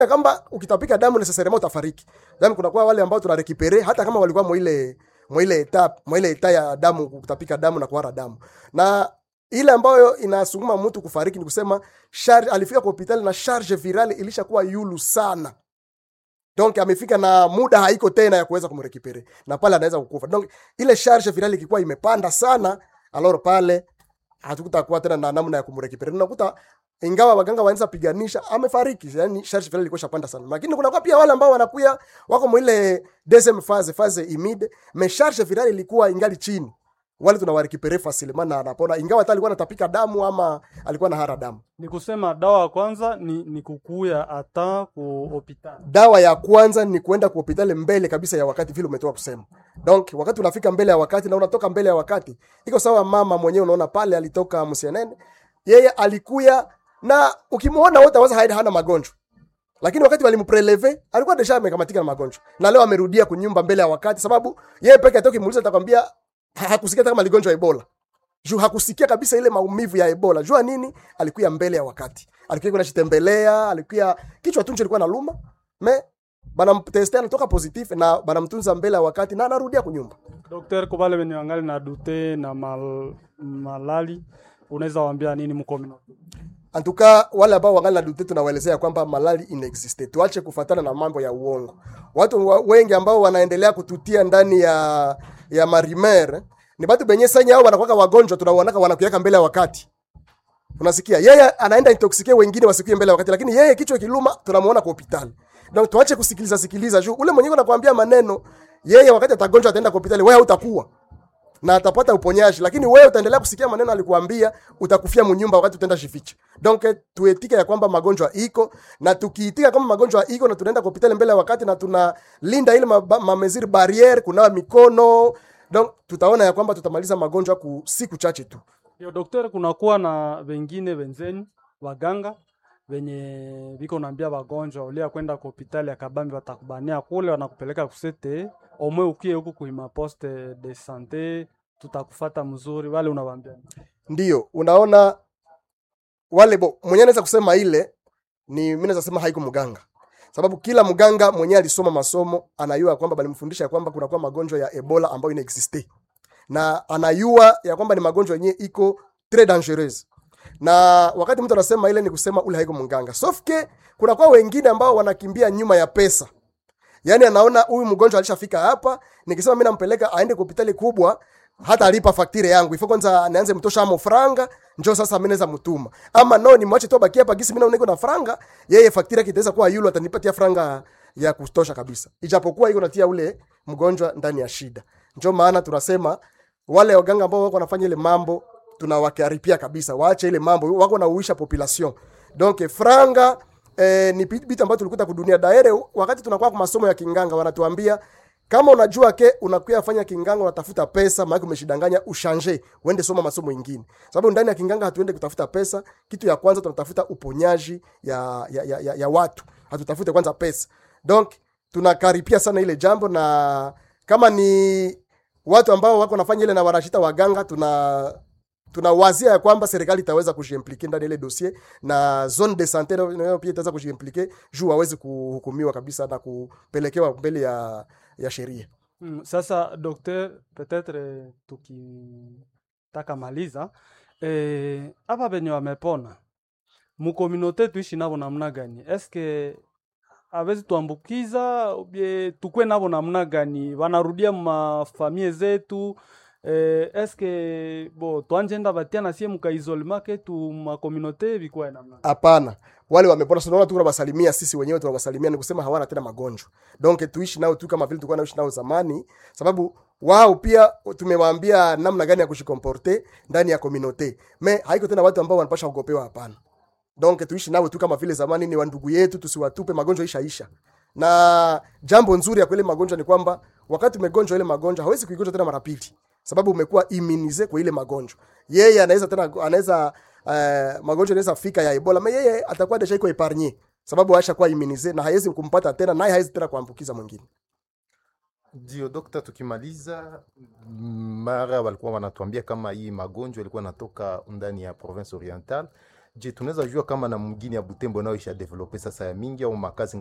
kamba ukitapika damu necessairement utafariki. Yaani kuna kwa wale ambao tuna recupere hata kama walikuwa mwile mwile eta mwile eta ya damu kutapika damu na kuhara damu. Na ile ambayo inasukuma mtu kufariki ni kusema charge, alifika kwa hospitali na charge virale ilishakuwa yulu sana. Donc amefika na muda haiko tena ya kuweza kumrekipere na pale anaweza kukufa. Donc ile charge virale ikikuwa imepanda sana, alors pale hatukutakuwa tena na namna ya kumrekipere. Unakuta ingawa waganga wanaweza piganisha amefariki, yani charge virale ilikuwa shapanda sana. Lakini kuna kwa pia wale ambao wanakuya wako mwile deuxième phase phase imide, mais charge virale ilikuwa ingali chini wale tunawarekipere facilement na anapona, ingawa hata alikuwa anatapika damu ama alikuwa na hara damu. Ni kusema dawa ya kwanza ni, ni kukuya ata ku hospitali. dawa ya kwanza ni kuenda kwa hospitali mbele kabisa ya wakati vile umetoka kusema. Donc wakati unafika mbele ya wakati na unatoka mbele ya wakati, iko sawa. Mama mwenyewe unaona pale alitoka Msienene, yeye alikuya na ukimuona wote waza haida hana magonjwa, lakini wakati walimpreleve alikuwa deja amekamatika na magonjwa, na leo amerudia kunyumba mbele ya wakati, sababu yeye peke yake ukimuuliza atakwambia ha- hakusikia hata kama aligonjwa Ebola juu hakusikia kabisa ile maumivu ya Ebola. Jua nini? Alikuya mbele ya wakati, alikuya kuna chitembelea, alikuya kichwa tunje ilikuwa naluma me banamteste anatoka positif na banamtunza mbele ya wakati na anarudia kunyumba. Dokter, kwa wale wenye wangali na dute na mal, malali unaweza waambia nini mkomino? Antuka wale ambao wangali na dute tunawaelezea kwamba malali inexiste, tuache kufatana na mambo ya uongo. Watu wa- wengi ambao wanaendelea kututia ndani ya ya marimer ni batu benye sanya hao wanakuwa wagonjwa, tunawaonaka wanakuweka mbele ya wakati. Unasikia? Yeye anaenda intoxike wengine wasikuye mbele ya wakati, lakini yeye kichwa kiluma tunamuona kwa hospitali. Donc tuache kusikiliza sikiliza juu ule mwenyewe anakuambia maneno, yeye wakati atagonjwa ataenda kwa hospitali, wewe hautakuwa na atapata uponyaji, lakini wewe utaendelea kusikia maneno alikuambia, utakufia munyumba wakati utaenda jificha. Donc eh, tuetike ya kwamba magonjwa iko na tukiitika kama magonjwa iko na tunaenda kwa hospitali mbele ya wakati na tunalinda ile ma, ma mesure barriere, kunawa mikono, donc tutaona ya kwamba tutamaliza magonjwa ku siku chache tu. Yo, dokter, kunakuwa na wengine wenzenu waganga wenye viko naambia wagonjwa ulia kwenda kwa hospitali ya Kabambi watakubania kule, wanakupeleka kusete omwe ukie huku kuima poste de sante, tutakufata mzuri. Wale unawaambia nini? Ndio unaona wale bo mwenye anaweza kusema ile ni mimi naweza sema haiko mganga, sababu kila mganga mwenye alisoma masomo anayua kwamba balimfundisha kwamba kuna kwa magonjwa ya Ebola ambayo ina existe na anayua ya kwamba ni magonjwa yenyewe iko très dangereuse na wakati mtu anasema ile ni kusema ule haiko mganga, sauf que kuna kwa wengine ambao wanakimbia nyuma ya pesa. Yaani anaona huyu mgonjwa alishafika hapa, nikisema mimi nampeleka aende kwa hospitali kubwa, hata alipa faktire yangu. Ifo kwanza nianze mtosha amo franga, njoo sasa mimi naweza mtuma. Ama no ni mwache tu abaki hapa gisi mimi naona niko na franga, yeye faktire yake itaweza kuwa yule atanipatia franga ya kutosha kabisa. Ijapokuwa iko natia ule mgonjwa ndani ya shida. Njoo maana tunasema wale waganga ambao wako wanafanya ile mambo tunawakaripia kabisa, waache ile mambo, wako na uisha population. Donc franga eh, ni vitu ambavyo tulikuta kudunia daire. Wakati tunakuwa kwa masomo ya kinganga, wanatuambia kama unajua ke unakuya fanya kinganga, unatafuta pesa, maana umeshidanganya, ushanje uende soma masomo mengine, sababu ndani ya kinganga hatuende kutafuta pesa. Kitu ya kwanza tunatafuta uponyaji ya, ya, ya, ya, ya watu, hatutafute kwanza pesa. Donc tunakaripia sana ile jambo, na kama ni watu ambao wako nafanya ile na wanashita waganga, tuna tunawazia ya kwamba serikali itaweza kujiimplike ndani ya ile dossier na zone de sante nayo nayo pia itaweza kujiimplike juu waweze kuhukumiwa kabisa na kupelekewa mbele ya, ya sheria. Mm, sasa docteur, peut-être tukitaka maliza eh, hapa benye wamepona mukominote tuishi navo namna gani? Eske awezi tuambukiza ubie tukwe navo namna gani? Wanarudia mafamie zetu eh, eske bo twanjenda batia nasie mukaisolema ketu makominote vikwae namna gani? Hapana, wale wamepona, tunaona tu tunawasalimia sisi wenyewe, tunawasalimia ni kusema hawana tena magonjwa, donc tuishi nao tu kama vile tulikuwa naishi nao zamani, sababu wao pia tumewaambia namna gani ya kushikomporte ndani ya communauté, me haiko tena watu ambao wanapasha kugopewa. Hapana, donc tuishi nao tu kama vile zamani, ni wandugu yetu, tusiwatupe. Magonjwa ishaisha, na jambo nzuri ya kwele magonjwa ni kwamba wakati umegonjwa ile magonjwa hawezi kuigonjwa tena mara pili, sababu umekuwa immunize kwa ile magonjwa. Yeye anaweza tena anaweza uh, magonjwa inaweza fika ya Ebola, mais yeye atakuwa deja iko epargne sababu aisha kuwa immunize na haiwezi kumpata tena, naye haiwezi tena kuambukiza mwingine. Ndio dokta, tukimaliza mara walikuwa wanatuambia kama hii magonjwa ilikuwa natoka ndani ya province oriental je tunaweza jua kama na mgini ya butembo nayo isha develope sasa ya mingi au makazi